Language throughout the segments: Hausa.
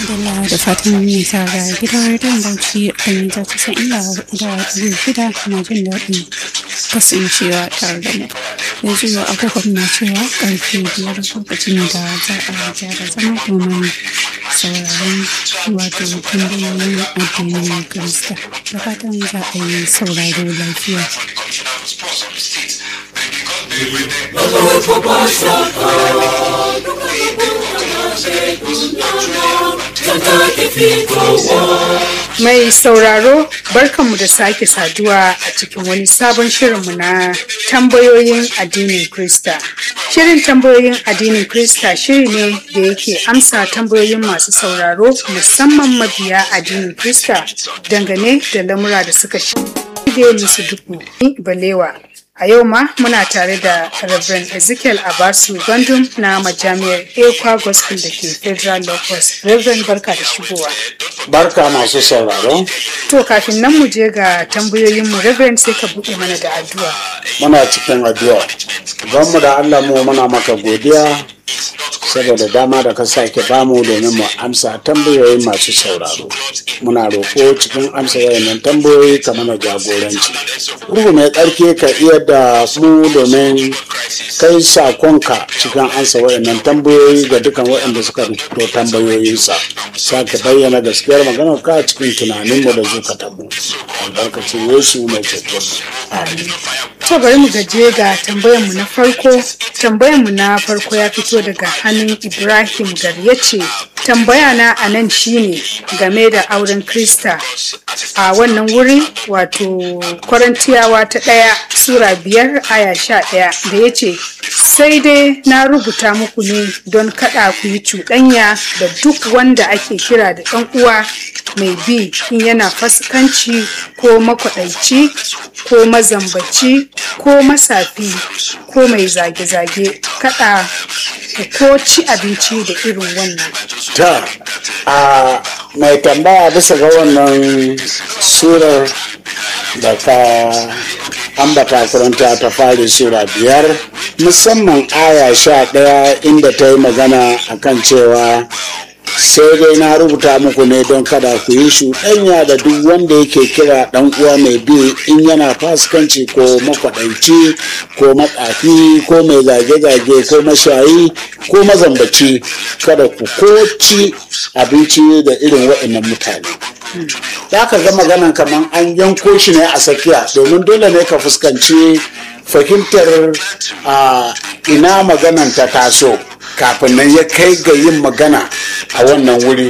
Alhamdulillah da fatan mai tara gidan rediyon Bauchi a kan mita casa'in da hudu da ɗari shida na jin daɗin kasancewa tare da mu. Yanzu agogon na cewa ƙarfe biyar lokacin da za a gyara zama domin sauraron wato tambayoyin addinin Kirista. Da fatan za a yi sauraro lafiya. Mai sauraro barkanmu da sake saduwa a cikin wani sabon shirinmu na tambayoyin addinin Krista. Shirin tambayoyin addinin Krista shiri ne da yake amsa tambayoyin masu sauraro musamman mabiya addinin Krista dangane da lamura da suka shige musu duku balewa. A yau ma muna tare da Reverend Ezekiel Abasu Gandun na majami'ar Ekwa Gospel da ke Federal Locus. Reverend barka da shigowa. Barka masu sauraro. To kafin nan mu je ga tambayoyinmu Reverend sai ka buɗe mana da addu'a. Muna cikin addu'a. Banmu da Allah mu muna maka godiya saboda dama da ka sake bamu domin mu amsa tambayoyi masu sauraro. Muna roƙo cikin amsa wayannan tambayoyi ka mana jagoranci. Ruhu mai tsarki ka iya da mu domin kai sakonka cikin amsa wayannan tambayoyi ga dukan waɗanda suka rubuto tambayoyinsa. Sake bayyana gaskiyar maganar ka cikin tunaninmu da zukatanmu. Albarkacin Yesu mai ceto. To bari mu gaje ga tambayarmu na farko. Tambayarmu na farko ya fito daga hannun Ibrahim Gar ya ce, tambaya na a nan shine game da auren Krista a wannan wuri wato Korintiyawa ta ɗaya Sura biyar aya sha ɗaya da ya ce, sai dai na rubuta muku ne don kaɗa ku yi cuɗanya da duk wanda ake kira da ɗan uwa mai bi in yana fasikanci ko makwaɗaici ko mazambaci ko masafi ko mai zage-zage kaɗa ko ci abinci da irin wannan. Ta, a mai tambaya bisa ga wannan surar da ka ambata kuranta ta fari sura biyar musamman aya sha ɗaya inda ta yi magana akan cewa sai dai na rubuta muku ne don kada ku yi shuɗanya da duk wanda yake kira ɗan uwa mai bi in yana fasikanci ko makwaɗanci ko matsafi ko mai zage-zage ko mashayi ko mazambaci kada ku koci abinci da irin waɗannan mutane za ka ga maganan kamar an yanko shi ne a tsakiya domin dole ne ka fuskanci fahimtar ina maganan ta taso kafin nan ya kai ga yin magana a wannan wuri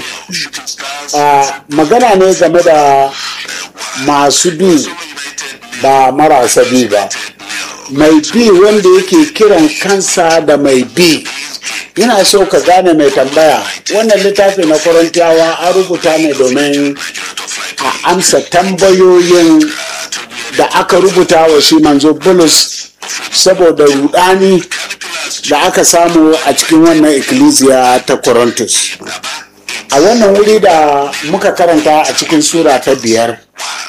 magana ne game da masu bi ba marasa bi ba mai bi wanda yake kiran kansa da mai bi yana so ka gane mai tambaya wannan littafi na korintiyawa an rubuta ne domin a amsa tambayoyin da aka rubuta wa shi manzo bulus saboda rudani da aka samu a cikin wannan ikkilisiya ta Corinthus. A wannan wuri da muka karanta a cikin sura ta biyar,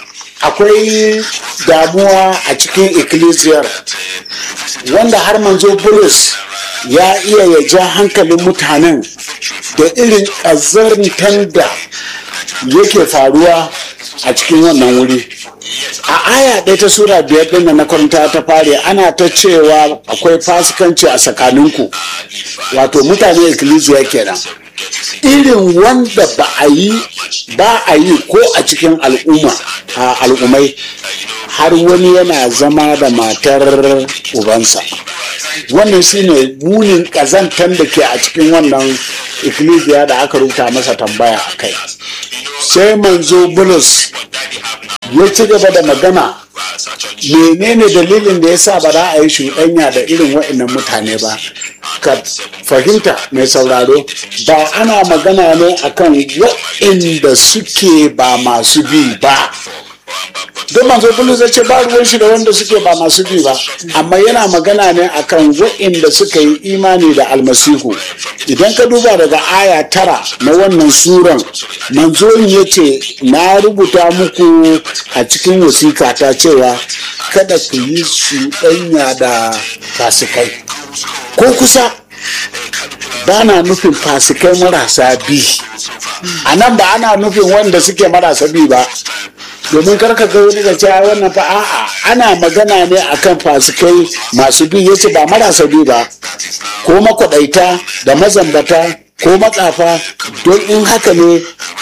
akwai damuwa a cikin ikkilisiyar wanda har manzo Bulus ya iya ya ja hankalin mutanen da irin ƙazantar da yake faruwa a cikin wannan wuri. a aya ɗaya ta sura biyar ɗin na karanta ta fare ana ta cewa akwai fasikanci a tsakaninku wato mutane ikkilisiya kenan irin wanda ba a yi ba a yi ko a cikin al'umma a al'ummai har wani yana zama da matar ubansa wannan shine munin ƙazantar da ke a cikin wannan ikkilisiya da aka rubuta masa tambaya a kai sai manzo bulus ya ci gaba da magana menene dalilin da ya sa ba za a yi shuɗanya da irin waɗannan mutane ba ka fahimta mai sauraro ba ana magana ne akan waɗanda suke ba masu bi ba don manzo bulus zai ce ba ruwan shi da wanda suke ba masu bi ba amma yana magana ne akan waɗanda suka yi imani da almasihu idan ka duba daga aya tara na wannan suran manzo ya ce na rubuta muku a cikin wasika ta cewa kada ku yi ɗanya da fasikai ko kusa ba na nufin fasikai marasa bi a nan ba ana nufin wanda suke marasa bi ba domin karka ga wani da cewa wannan fa a'a ana magana ne akan fasikai masu bi yace ba marasa bi ba ko makwadaita da mazambata ko matsafa don in haka ne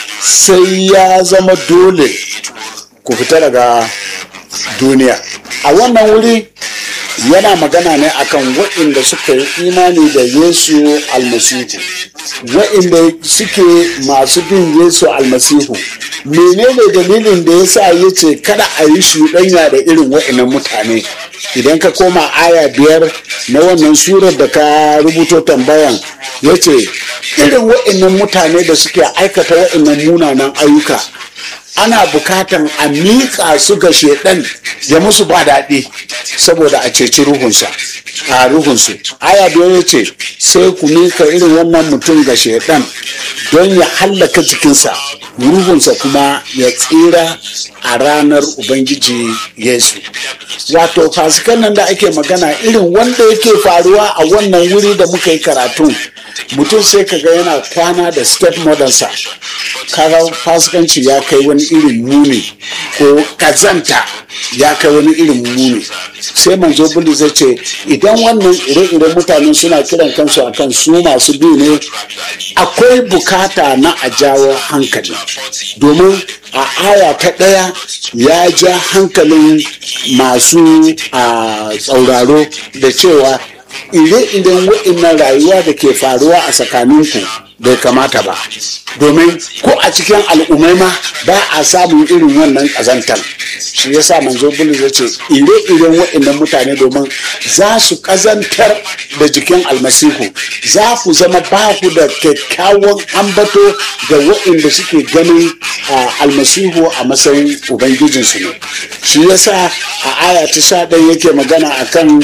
sai ya zama dole ku fita daga duniya a wannan wuri yana magana ne akan waɗanda suka yi imani da yesu almasihu waɗanda suke masu bin yesu almasihu menene dalilin da ya sa ya ce kada a yi shuɗanya da irin waɗannan mutane idan ka koma aya biyar na wannan surar da ka rubuto tambayan ya ce irin waɗannan mutane da suke aikata waɗannan munanan ayyuka ana bukatan a miƙa su ga shedan ya musu ba daɗi saboda a ceci ruhunsa a ruhunsu aya biyar ya ce sai ku miƙa irin wannan mutum ga shedan don ya hallaka jikinsa ruhunsa kuma ya tsira a ranar ubangiji yesu wato fasikan nan da ake magana irin wanda yake faruwa a wannan wuri da muka yi karatu mutum sai kaga yana kwana da step modernsa kaga fasikanci ya kai wani irin muni ko kazanta ya kai wani irin muni sai manzo bulu zai ce idan wannan ire-iren mutane suna kiran kansu akan su masu bi ne akwai bukata na a jawo hankali domin a aya ta ɗaya ya ja hankalin masu a tsauraro da cewa ire-iren wa'innan rayuwa da ke faruwa a tsakaninku bai kamata ba domin ko a cikin al'ummai ma ba a samun irin wannan ƙazantar shi yasa manzo bulus ya ce ire-iren wa'innan mutane domin za su ƙazantar da jikin almasihu za ku zama ba ku da kyakkyawan ambato ga wa'inda suke ganin almasihu a matsayin ubangijinsu ne shi yasa a aya ta sha ɗaya yake magana akan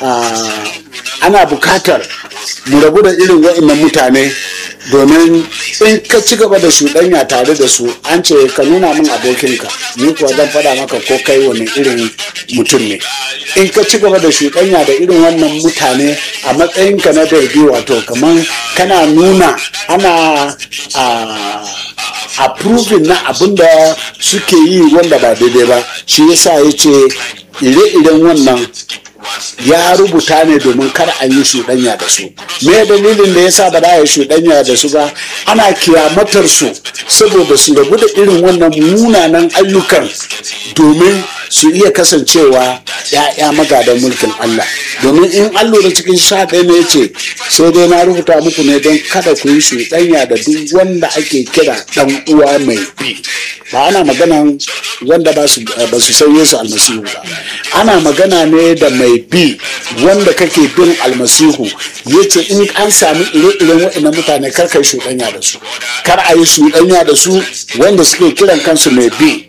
ana bukatar mu rabu da irin wa'innan mutane domin in ka ci gaba da shuɗanya tare da su an ce ka nuna min abokinka ni kuwa zan faɗa maka ko kai wani irin mutum ne in ka ci gaba da shuɗanya da irin wannan mutane a matsayinka na darbi wato kamar kana nuna ana a approving na abin da suke yi wanda ba daidai ba shi yasa ya ce ire-iren wannan ya rubuta ne domin kar a yi shuɗanya da su me dalilin da yasa ba za a yi shuɗanya da su ba ana kiyamatar su saboda su rabu da irin wannan munanan ayyukan domin su iya kasancewa ya'ya magadan mulkin Allah domin in an lura cikin sha ɗaya ne ce sai dai na rubuta muku ne don kada ku yi shuɗanya da duk wanda ake kira ɗan uwa mai bi ba ana maganan wanda ba su san Yesu almasihu ba ana magana ne da mai bi wanda kake bin almasihu ya ce in an sami ire-iren waɗannan mutane kar ka yi shuɗanya da su kar a yi shuɗanya da su wanda suke kiran kansu mai bi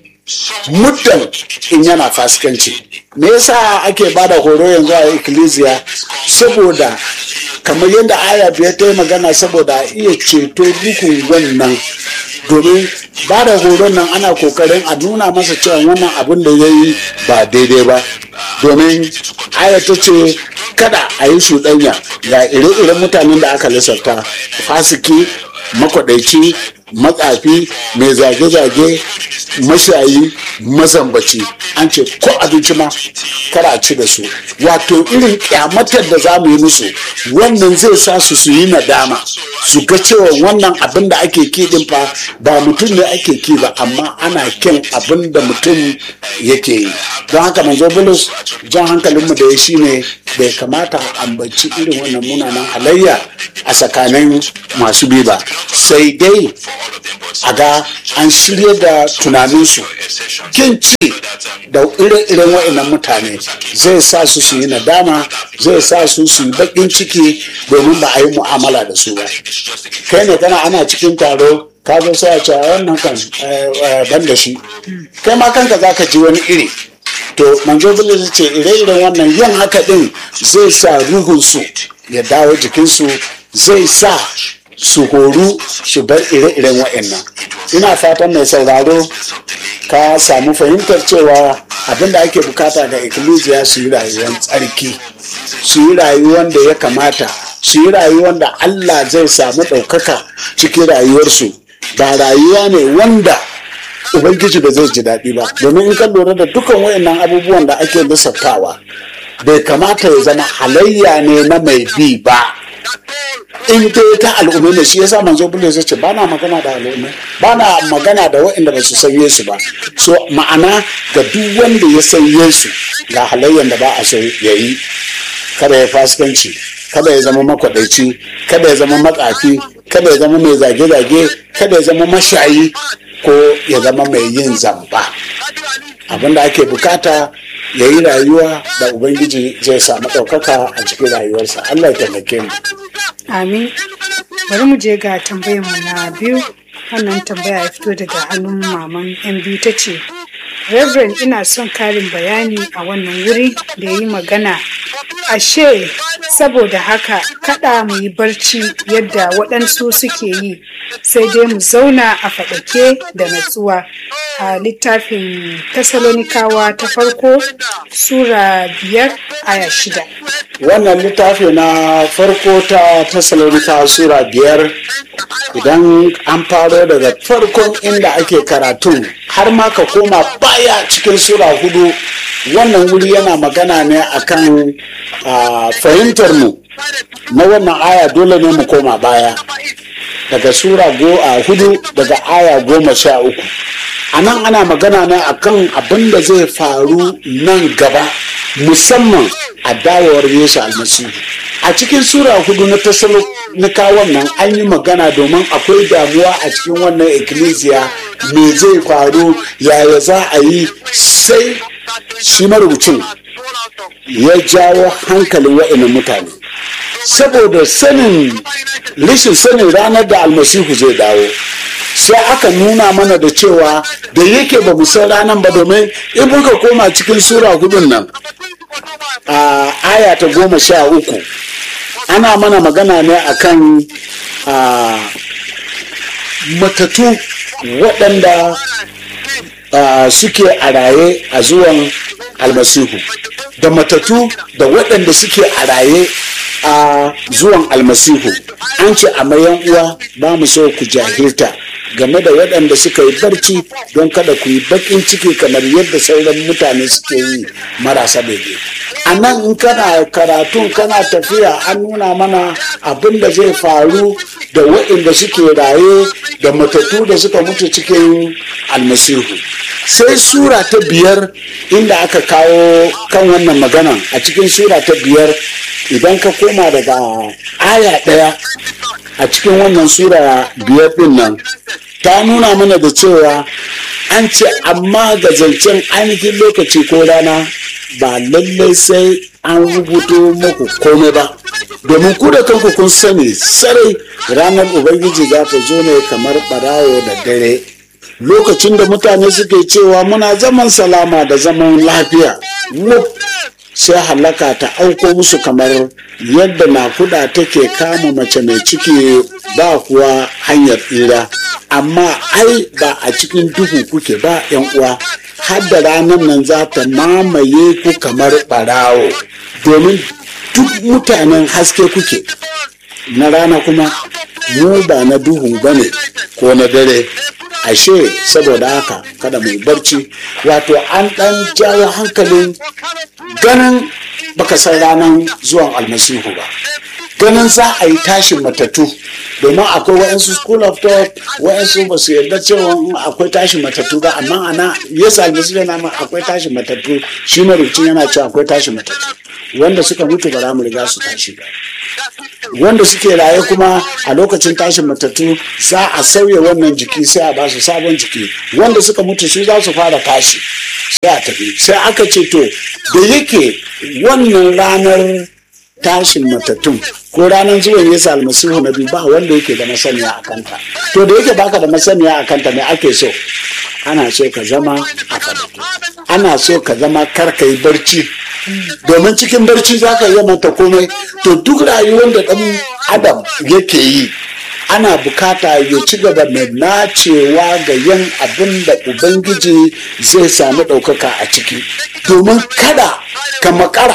muddan in yana fasikanci me yasa ake bada horo yanzu a ikkilisiya saboda kamar yadda aya biyar ta yi magana saboda iya ceto dukun wannan domin ba da horon nan ana kokarin a nuna masa cewa wannan abin da ya yi ba daidai ba domin aya ta ce kada a yi shuɗanya ga ire-iren mutanen da aka lissafta fasiki makwadaici matsafi mai zage-zage mashayi mazambaci an ce ko abinci ma kada a ci da su wato irin kyamatar da za mu yi musu wannan zai sa su su yi nadama su ga cewa wannan abin da ake kiɗin fa ba mutum ne ake ki ba amma ana kin abin da mutum yake yi don haka manzo bulus jan hankalinmu da ya shi ne bai kamata a ambaci irin wannan munanan halayya a tsakanin masu bi ba sai dai a ga an shirya da tunaninsu kin ci da ire-iren wa'annan mutane zai sa su su yi nadama zai sa su su yi baƙin ciki domin ba a yi mu'amala da su ba kai ne kana ana cikin taro ka zo sai a ce wannan kan ban da shi kai ma kanka za ka ji wani iri to manzo bulus ce ire-iren wannan yin haka din zai sa ruhunsu ya dawo jikinsu zai sa su horu su bar ire-iren wa'annan ina fatan mai sauraro ka samu fahimtar cewa abin da ake bukata ga ikkilisiya su yi rayuwar tsarki su yi rayuwar da ya kamata su yi rayuwar da allah zai samu ɗaukaka cikin rayuwarsu ba rayuwa ne wanda ubangiji ba zai ji daɗi ba domin in ka lura da dukan wayannan abubuwan da ake lissaftawa bai kamata ya zama halayya ne na mai bi ba in dai ta al'ummai ne shi yasa manzo bulus ya ce ba na magana da al'ummai ba na magana da waɗanda ba su san yesu ba so ma'ana ga duk wanda ya san yesu ga halayyan da ba a so ya yi kada ya fasikanci kada ya zama makwaɗaici kada ya zama matsafi kada ya zama mai zage-zage kada ya zama mashayi ko ya zama mai yin zamba abinda ake bukata ya yi rayuwa da ubangiji zai samu ɗaukaka a cikin rayuwarsa allah ya taimake mu Amin. Bari mu je ga tambayar mu na biyu. Wannan tambaya ya fito daga hannun maman yan biyu ta ce, Reverend ina son karin bayani a wannan wuri da yi magana. Ashe, saboda haka kada mu yi barci yadda waɗansu suke yi, sai dai mu zauna a faɗake da natsuwa. A littafin Tasalonikawa ta farko, Sura biyar aya shida. wannan littafi na farko ta Tessalonika sura biyar idan an faro daga farkon inda ake karatun har ma ka koma baya cikin sura hudu wannan wuri yana magana ne akan ah, fahimtar mu na wannan aya dole ne mu koma baya daga sura go a hudu daga aya goma sha uku a nan ana magana ne akan abin da zai faru nan gaba musamman a dawowar yesu almasihu a cikin sura hudu na tasalonika nan an yi magana domin akwai damuwa a cikin wannan ikkilisiya me zai faru yaya za a yi sai shi marubucin ya jawo hankalin wa'annan mutane saboda sanin rashin sanin ranar da almasihu zai dawo sai aka nuna mana da cewa da yake ba mu san ranar ba domin in muka koma cikin sura hudun nan a aya ta goma sha uku ana mana magana ne akan a matatu waɗanda a, suke a raye a zuwan almasihu da matatu da waɗanda suke a raye a zuwan almasihu an ce a mayan uwa ba mu so ku jahilta game da waɗanda suka yi barci don kada ku yi baƙin ciki kamar yadda sauran mutane suke yi marasa bege a nan in kana karatun kana tafiya an nuna mana abin da zai faru da waɗanda suke raye da matattu da suka mutu cikin almasihu sai sura ta biyar inda aka kawo kan wannan magana a cikin sura ta biyar idan ka koma daga aya ɗaya a cikin wannan sura biyar ɗin nan ta nuna mana da cewa an ce amma ga zancen ainihin lokaci ko rana ba lallai sai an rubuto muku komai ba domin ku da kanku kun sani sarai ranar ubangiji za ta zo ne kamar barawo da dare lokacin da mutane suke cewa muna zaman salama da zaman lafiya wuf sai halaka ta auko musu kamar yadda nakuda take kama mace mai ciki ba kuwa hanyar tsira amma ai ba a cikin duhu kuke ba yan uwa har da ranar nan za ta mamaye ku kamar barawo domin duk mutanen haske kuke na rana kuma mu ba na duhu ba ne ko na dare ashe saboda haka kada mu yi barci wato an ɗan jawo hankalin ganin baka san ranar zuwan almasihu ba ganin za a yi tashin matattu domin akwai wa'yansu school of thought wa'yansu ba su yarda cewa akwai tashin matattu ba amma ana yesu almasihu yana ma akwai tashin matattu shi marubucin yana cewa akwai tashin matattu wanda suka mutu ba za mu riga su tashi ba wanda suke raye kuma a lokacin tashin matattu za a sauya wannan jiki sai a basu sabon jiki wanda suka mutu su za su fara tashi sai a tafi sai aka ce to da yake wannan ranar tashin matattun ko ranar zuwan yesu almasihu na biyu ba wanda yake da masaniya a kanta to da yake baka da masaniya a kanta me ake so ana so ka zama a fadake ana so ka zama kar ka yi barci domin cikin barci za ka iya manta komai to duk rayuwar da ɗan adam yake yi ana bukata ya ci gaba da nacewa ga yin abin da ubangiji zai sami ɗaukaka a ciki domin kada ka makara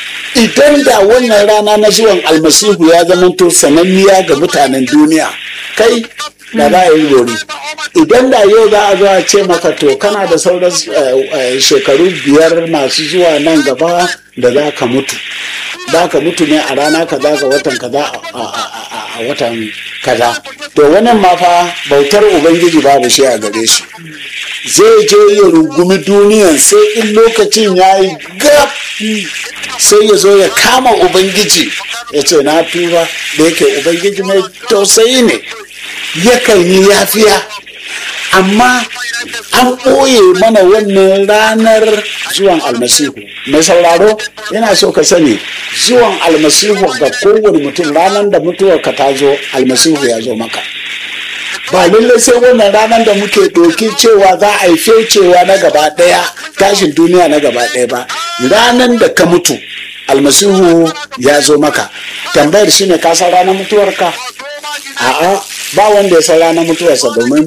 idan da wannan rana na zuwan almasihu ya zamanto sananniya ga mutanen duniya kai da za a yi gori idan da yau za a zo a ce maka to kana da sauran eh, eh, shekaru biyar masu zuwa nan gaba da za ka mutu za ka mutu ne a rana kaza ga watan kaza a- a- a a- a watan kaza to wannan ma fa bautar ubangiji babu shi a gare shi zai je ya rungumi duniyan sai in lokacin ya yi gab sai ya zo ya kama ubangiji ya ce na tuba da yake ubangiji mai tausayi ne yakan yi yafiya amma an ɓoye mana wannan ranar zuwan almasihu mai sauraro yana so ka sani zuwan almasihu ga kowane mutum ranar da mutuwar ka ta zo almasihu ya zo maka ba lallai sai wannan ranar da muke ɗauki cewa za a yi cewa na gaba ɗaya tashin duniya na gaba ɗaya ba ranar da ka mutu almasihu ya zo maka tambayar shine ka san ranar mutuwarka a'a ba wanda ya san ranar mutuwarsa domin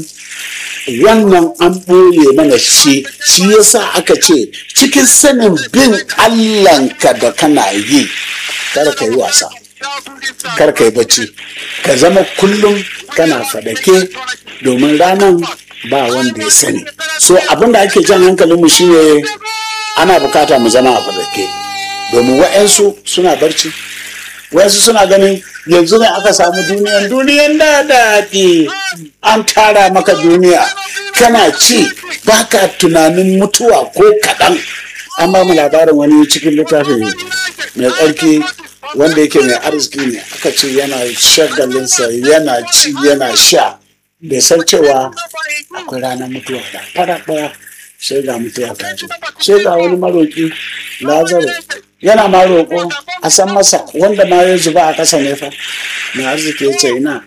wannan an ɓoye mana shi shi yasa aka ce cikin sanin bin allahnka da kana yi kar ka yi wasa kar ka yi bacci ka zama kullum kana fadake domin ranar ba wanda ya sani so abin da ake jan hankalinmu shine ana bukata mu zama a fadake domin wa'yansu suna barci wa'yansu suna ganin yanzu ne aka samu duniyan duniyan da daɗi an tara maka duniya kana ci baka tunanin mutuwa ko kaɗan an ba mu labarin wani cikin littafin mai tsarki wanda yake mai arziki ne aka ce yana shagalinsa yana ci yana sha bai san cewa akwai ranar mutuwa da fara ɗaya sai ga mutuwa ta zo sai ga wani maroƙi lazaro yana ma roƙo a san masa wanda ma ya zuba a ƙasa ne fa mai arziki ya ce ina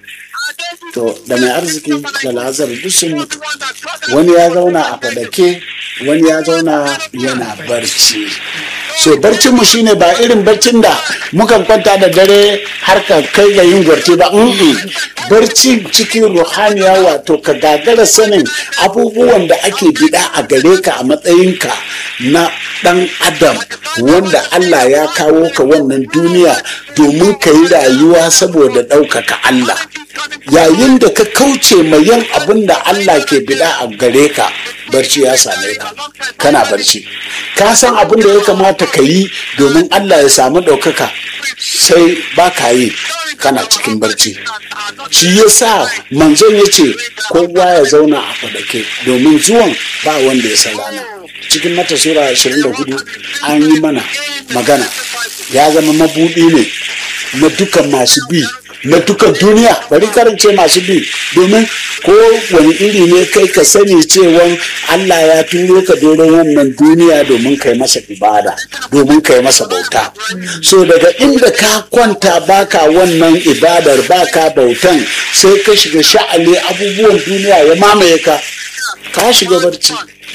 to da mai arziki da lazaro duk sun mutu wani ya zauna a fadake wani ya zauna yana barci so barcin mu shine ba irin barcin da mukan kwanta da dare har ka kai ga yin gwarti ba mm barci cikin ruhaniya wato ka gagara sanin abubuwan da ake bida a gare ka a matsayinka na dan adam wanda Allah ya kawo ka wannan duniya domin ka yi rayuwa saboda ɗaukaka Allah yayin da ka kauce mai yin abin da Allah ke bida a gare ka barci ya same ka kana barci ka san abin da ya kamata ka yi domin Allah ya samu ɗaukaka sai ba ka yi kana cikin barci shi ya sa manzon ya ce kowa ya zauna a fadake domin zuwan ba wanda ya san rana cikin mata sura 24 an yi mana magana ya zama mabuɗi ne na dukan masu bi na dukan duniya bari karance masu bi domin ko wani iri ne kai ka sani cewa Allah ya turo ka doron wannan duniya domin kai masa ibada domin kai masa bauta so daga inda ka kwanta baka wannan ibadar baka bautan sai ka shiga sha'ani abubuwan duniya ya mamaye ka ka shiga barci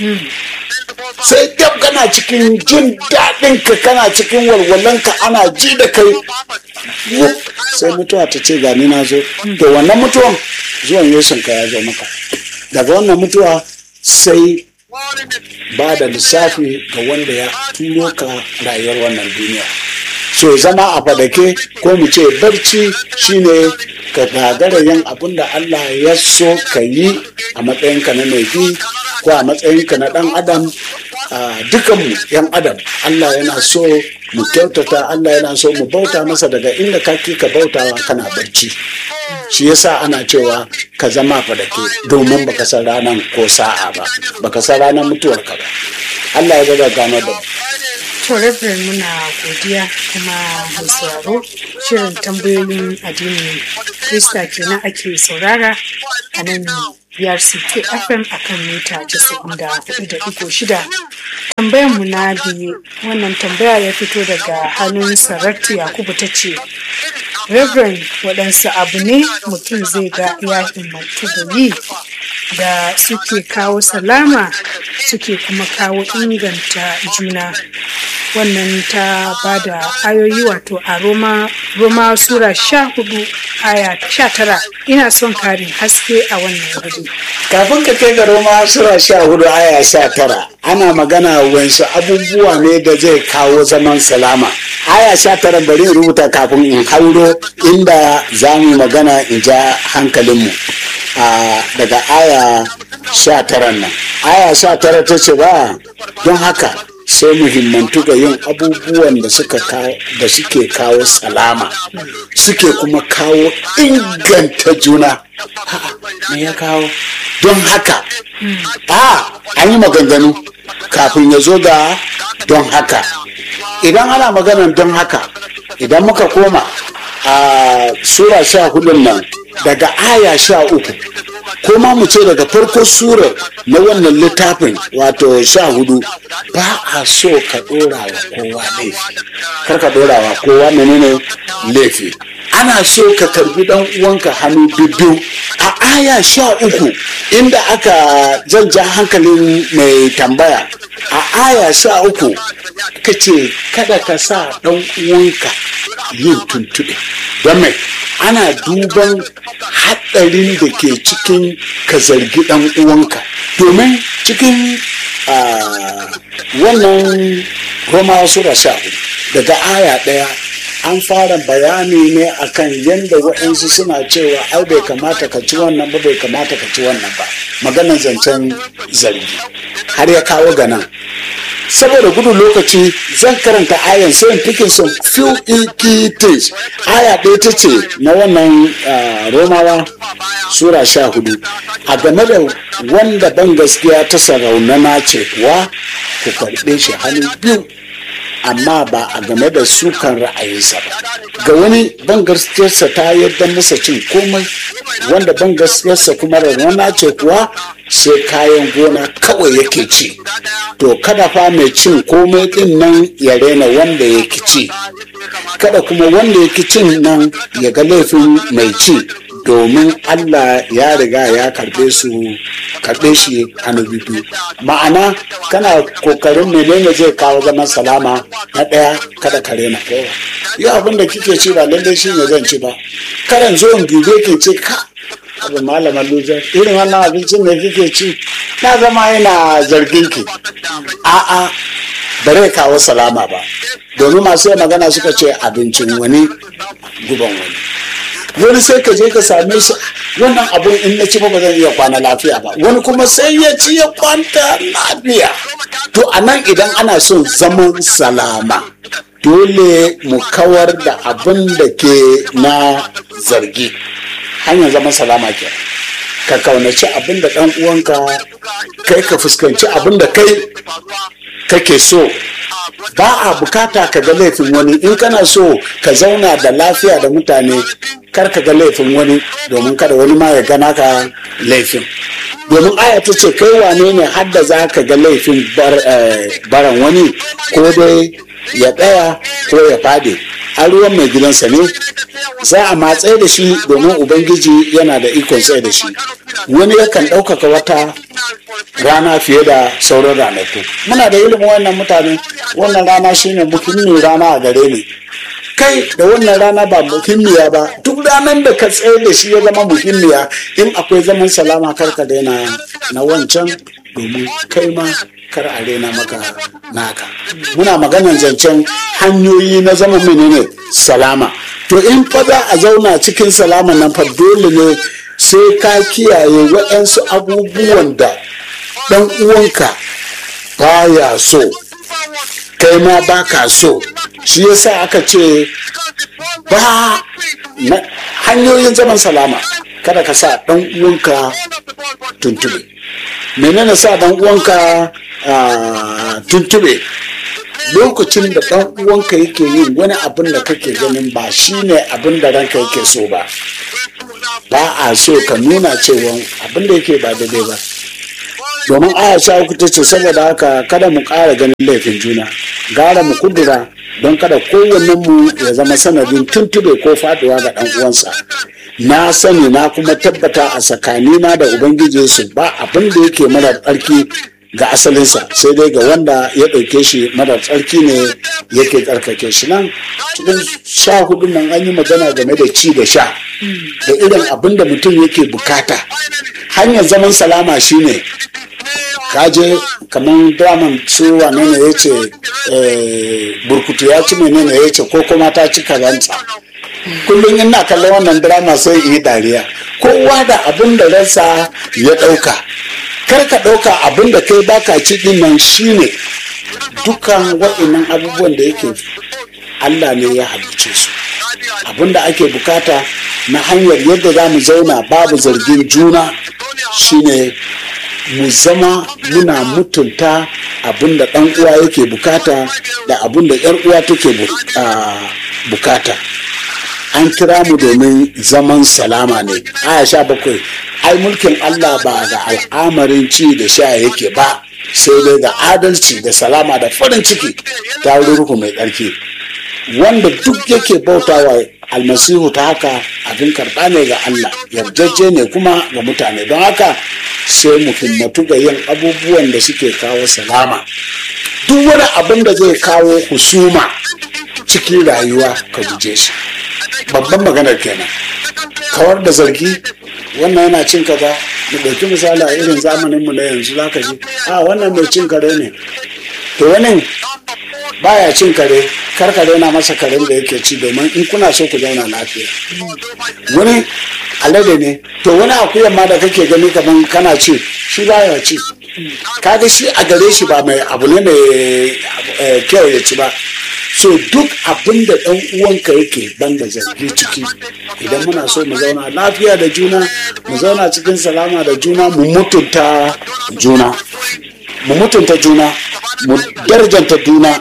sai gab kana cikin jin daɗin ka kana cikin walwalanka ana ji da kai wuf, sai mutuwa ta ce gani na zo to wannan mutuwan zuwan yesun ka ya zo maka daga wannan mutuwa sai ba da lissafi ga wanda ya turo ka rayuwar wannan duniya so zama a fadake ko mu ce barci shine ka gagara yin abin da Allah ya so ka yi a matsayinka na mai bi ko a matsayinka na ɗan adam a dukanmu yan adam Allah yana so mu kyautata Allah yana so mu bauta masa daga inda kake ka bautawa kana barci shi yasa ana cewa ka zama fadake domin baka san ranar ko sa'a ba baka san ranar mutuwarka ba Allah ya gaza gano da mu To Reverend muna godiya kuma mai sauraro shirin tambayoyin addinin Krista kenan ake saurara a nan BRCK FM a kan mita 94.6. Tambayar mu na biyu wannan tambaya ya fito daga hannun Saratu Yakubu ta ce, Reverend waɗansu abu ne mutum zai ga ya himmatu da yi da suke kawo salama suke kuma kawo inganta juna wannan ta ba da ayoyi wato a roma roma sura sha hudu aya sha tara ina son karin haske a wannan wuri kafin ka kai ga roma sura sha hudu aya sha tara ana magana wansu abubuwa ne da zai kawo zaman salama aya sha tara bari in rubuta kafin in hauro inda za mu magana in ja hankalinmu a daga aya sha tara nan aya sha tara ta ce ba don haka sai muhimmantu ga yin abubuwan da suka da suke kawo salama suke kuma kawo inganta juna me ya kawo don haka a an yi maganganu kafin ya zo ga don haka idan ana maganan don haka idan muka koma a sura sha hudun nan daga aya sha uku ko ma mu ce daga farko surar na wannan littafin wato sha hudu ba a so ka dora wa kowa laifi kar ka dora wa kowa menene laifi ana so ka karbi dan uwanka hannu bibbiyu a aya sha uku inda aka janja hankalin mai tambaya a aya sha uku ka ce kada ka sa dan uwanka yin tuntuɓe don mai ana duban haɗarin da ke cikin ka zargi ɗan uwanka domin cikin wannan roma sura sha daga aya ɗaya an fara bayani ne akan yadda waɗansu suna cewa ai bai kamata ka ci wannan ba bai kamata ka ci wannan ba maganan zancen zargi har ya kawo ga nan saboda gudun lokaci zan karanta ayan sai in fikin some few key things aya ɗaya ta ce na wannan romawa sura sha hudu a game da wanda ban gaskiya ta saraunana ce kuwa ku karɓe shi hannu biyu amma ba a game da sukan ra'ayinsa ba ga wani ban gaskiyarsa ta yadda masa cin komai wanda ban gaskiyarsa kuma rana ce kuwa sai kayan gona kawai yake ci to kada fa mai cin komai din nan ya rena wanda yake ci kada kuma wanda yake cin nan ya ga laifin mai ci domin Allah ya riga ya karbe su karbe shi hannu biyu ma'ana kana kokarin menene zai kawo zaman salama na ɗaya kada ka rena kowa yi abin da kike ci ba lallai shi ne zan ci ba karan zo in dube ke ce ka abu malama lujar irin wannan abincin da kike ci na zama yana zargin ki a'a bare kawo salama ba domin masu magana suka ce abincin wani guban wani wani sai ka je ka same shi wannan abun in na ci ba zan iya kwana lafiya ba wani kuma sai ya ci ya kwanta lafiya to a nan idan ana son zaman salama dole mu kawar da abin da ke na zargi hanyar zaman salama ke ka kaunaci abin da ɗan uwanka kai ka fuskanci abin da kai kake so ba a bukata ka ga laifin wani in kana so ka zauna da lafiya da mutane kar ka ga laifin wani domin kada wani ma ya gana ka laifin domin aya ta ce kai wane ne hadda za ka ga laifin baran wani ko dai ya ɗaya ko ya fade a ruwan mai gidansa ne za a matsayi da shi domin ubangiji yana da ikon tsaye da shi wani yakan ɗaukaka wata rana fiye da sauran ranaku muna da ilimin wannan mutane wannan rana shine muhimmin rana a gare ni kai da wannan rana ba muhimmiya ba duk ranar da ka tsaye da shi ya zama muhimmiya in akwai zaman salama karka daina na wancan domin kai ma kar a rena maka naka muna maganan zancen hanyoyi na zama menene salama to in fa za a zauna cikin salama nan fa dole ne sai ka kiyaye waɗansu abubuwan da ɗan uwanka baya so kai ma ba ka so shi yasa aka ce ba hanyoyin zaman salama kada ka sa ɗan uwanka tuntube menene sa ɗan uwanka tuntube lokacin da ɗan uwanka yake yin wani abin da kake ganin ba shine abin da ranka yake so ba ba a so ka nuna cewa abin da yake ba daidai ba domin aya sha uku ta ce saboda haka kada mu ƙara ganin laifin juna gara mu kudura don kada kowannen mu ya zama sanadin tuntube ko faduwa ga ɗan uwansa na sani na kuma tabbata a tsakanina da ubangiji su ba abin da yake mara tsarki ga asalinsa sai dai ga wanda ya ɗauke shi mara tsarki ne yake tsarkake shi nan cikin sha hudu nan an yi magana game da ci da sha da irin abin da mutum yake bukata hanyar zaman salama shine kaje kamar draman su wane ne ya ce burkutu ya ci menene ya ce ko kuma ta ci karanta kullum ina kallon wannan drama sai yi dariya kowa da abin da ransa ya ɗauka kar ka ɗauka abin da kai baka ci ɗin nan shine dukan waɗannan abubuwan da yake Allah ne ya halicce su abin da ake bukata na hanyar yadda za mu zauna babu zargin juna shine mu zama muna mutunta abin da ɗan uwa yake bukata da abin da ‘yar uwa take bukata an kira mu domin zaman salama ne aya sha bakwai ai mulkin allah ba da al'amarin ci da sha yake ba sai dai da adalci da salama da farin ciki ta ruhu mai tsarki wanda duk yake bautawa almasihu ta haka abin karɓa ne ga allah yarjejje ne kuma ga mutane don haka sai mu himmatu ga yin abubuwan da suke kawo salama duk wani abin da zai kawo husuma cikin rayuwa ka guje shi babban maganar kenan kawar da zargi wannan yana cin kaza mu ɗauki misali a irin zamaninmu na yanzu za ka ji a wannan mai cin kare ne to wani baya cin kare kar ka daina masa karen da yake ci domin in kuna so ku zauna lafiya wani alade ne to wani akuyan ma da kake gani kaman kana ci shi baya ci kaga shi a gare shi ba mai abu ne mai kyau ya ci ba so duk abin da ɗan uwanka yake banda zargi ciki idan muna so mu zauna lafiya da juna mu zauna cikin salama da juna mu mutunta juna mu mutunta juna mu darjanta juna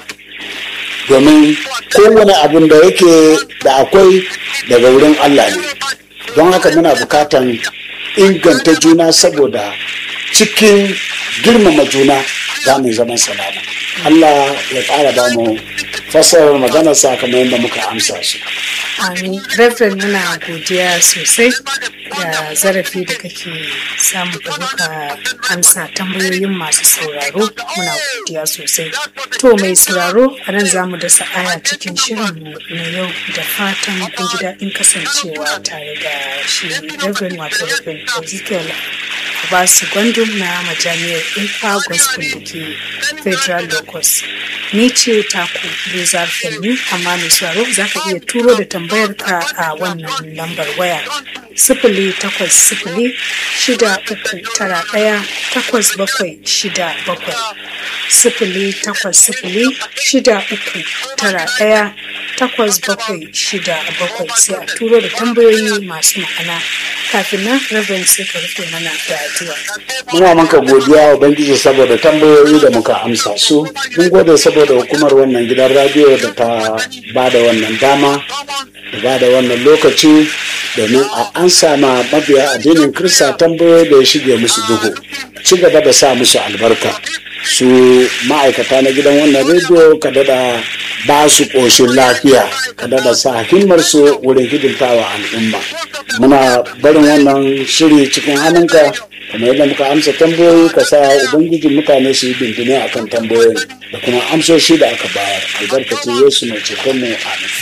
domin kowane abin da yake da akwai daga wurin Allah ne don haka muna bukatan inganta juna saboda cikin girmama juna za mu zama salama Allah ya ƙara ba mu fasarar magana sakamakon da muka amsa su. Amin. Reverend muna godiya sosai da zarafi da kake samu da muka amsa tambayoyin masu sauraro muna godiya sosai. To mai sauraro a nan za mu dasa aya cikin shirinmu na yau da fatan kun ji daɗin kasancewa tare da shi Reverend wato Reverend Ezekiel Basu Gwandum na majami'ar Ifa Gospel da ke Federal Locus. Ni ce taku Rizar Felmi amma mai sauraro za ka iya turo da tambayar ka a wannan lambar waya. Sifili takwas sifili shida uku tara ɗaya takwas bakwai shida bakwai. Sifili takwas sifili shida uku tara ɗaya takwas bakwai shida bakwai sai a turo da tambayoyi masu ma'ana kafin nan Reverend sai ka rufe mana da addu'a. Muna maka godiya wa Ubangiji saboda tambayoyi da muka amsa su. Mun gode saboda hukumar wannan gidan radiyo da ta ba da wannan dama da ba da wannan lokaci domin a an sama mabiya addinin Kirista tambayoyi da ya shige musu duhu. Ci gaba da sa musu albarka. Su ma'aikata na gidan wannan rediyo ka dada ba su ƙoshin lafiya ka dada sa himmar su wurin hidimtawa al'umma. Muna barin wannan shiri cikin hannunka kamar yadda muka amsa tambayoyi ka sa ubangijin mutane su yi bintune a kan tambayoyin da kuma amsoshi da aka bayar albarkacin yesu mai ceton mu amin